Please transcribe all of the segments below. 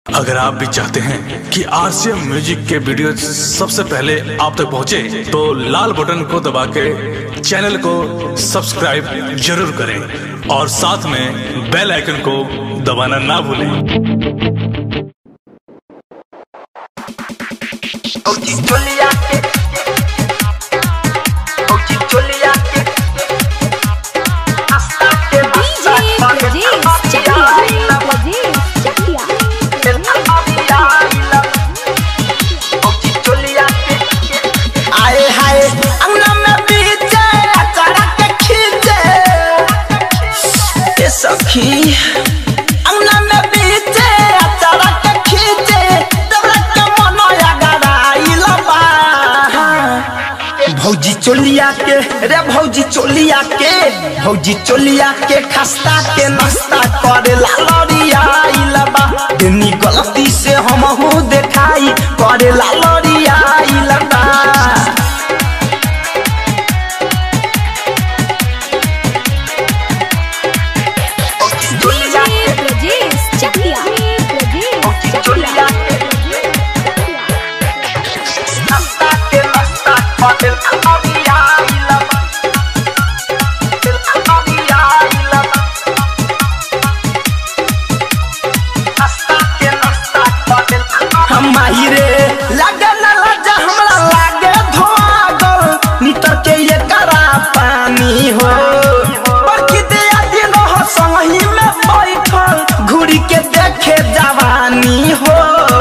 अगर आप भी चाहते हैं कि आरसीएम म्यूजिक के वीडियो सबसे पहले आप तक पहुंचे, तो लाल बटन को दबा के चैनल को सब्सक्राइब जरूर करें और साथ में बेल आइकन को दबाना ना भूलें Oji Julia के Oji Julia के Hasta que DJ basta Brajesh Chakya. Brajesh Chakya. el aviala Oji Julia के आए हाय अंगना में बीचे अचारा के खींचे ये सखी अंगना में बीचे अचारा के खींचे तबरा के मनोया गराइला बा भौजी चोलिया के रे भौजी चोलिया के भौजी चोलिया के खस्ता के नाश्ता करे ला लड़िया इलबा दिनी गलती से हम हूँ देखाई करे ला लड़िया इलबा DJ Brajesh Chakya. Brajesh चोलिया के नाश्ता के नाश्ता करे ला लड़िया इलबा लड़िया इलबा नाश्ता के नाश्ता करे हम आई रे लगे न लजा हमरा लागे धोआगल नितर के ये करा पानी हो बरकी दे दिन हो संगही में बैठल घुड़ी के देखे जवानी हो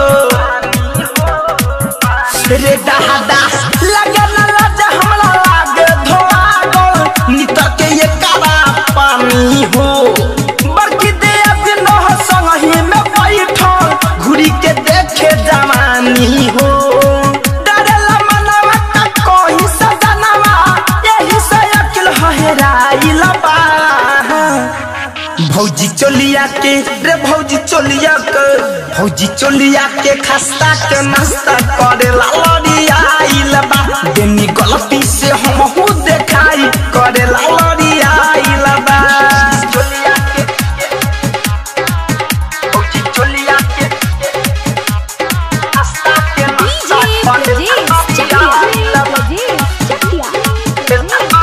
रे दहादा लगे न लजा हमरा लागे धोआगल नितर के ये करा पानी हो बरकी दे दिन हो संगही में बैठल घुड़ी के देखे जवानी हो डरेला मनवा का कोई सजनवा यही से अकिल हहेराइल बा भौजी चोलिया के रे भौजी चोलिया के भौजी चोलिया के खस्ता के नाश्ता करे ला लड़िया आइल बा देनी गलती से हम हूँ देखाई करे ला लड़िया आइल बा चोलिया के भौजी चोलिया के नाश्ता के DJ नाश्ता करे Brajesh ला Chakya. लड़िया Brajesh Chakya.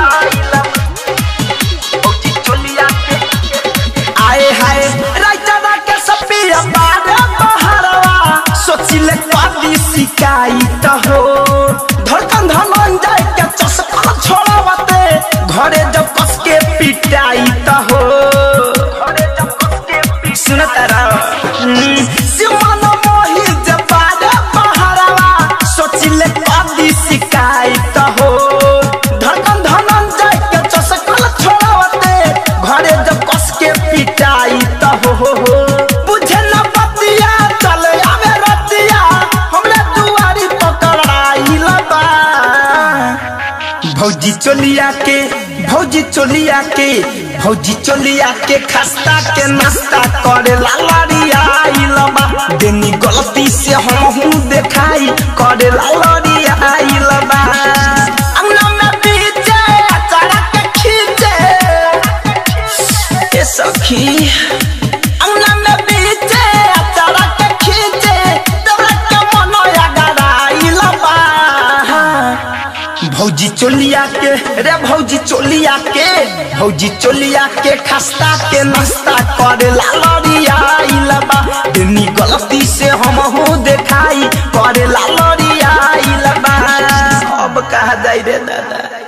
आए हाय राइटरा के सपिया बारे बहरवा सोचिले कादी शिकायत हो धड़कन धमन जाए के चसका छोड़ावते घरे जब कस के पिटाई त हो घरे जब कस के सुनता रहो सिमन मोहि जब बारे बहरवा सोचिले कादी शिकायत हो धड़कन धमन जाए के चसका छोड़ावते घरे जब कस के पिटाई त हो हो हो बुझे न बतिया चल आवे रतिया हमरे दुआरी पकड़ाई लबा भौजी चोलिया के भौजी चोलिया के भौजी चोलिया के खस्ता के नाश्ता करे ला लड़िया आइलबा देनी गलती से हम हूँ देखाई करे ला लड़िया आइलबा अंगना में बीचे अचारा के खींचे ए सखी अंगना में बीचे अचारा के खींचे तबरा के मनोया गराइल बा भौजी चोलिया के रे भौजी चोलिया के भौजी चोलिया के खस्ता के नाश्ता करे ला लड़िया आइल बा दिनी गलती से हम हूँ देखाई करे ला लड़िया आइल बा अब कहा जाई रे दादा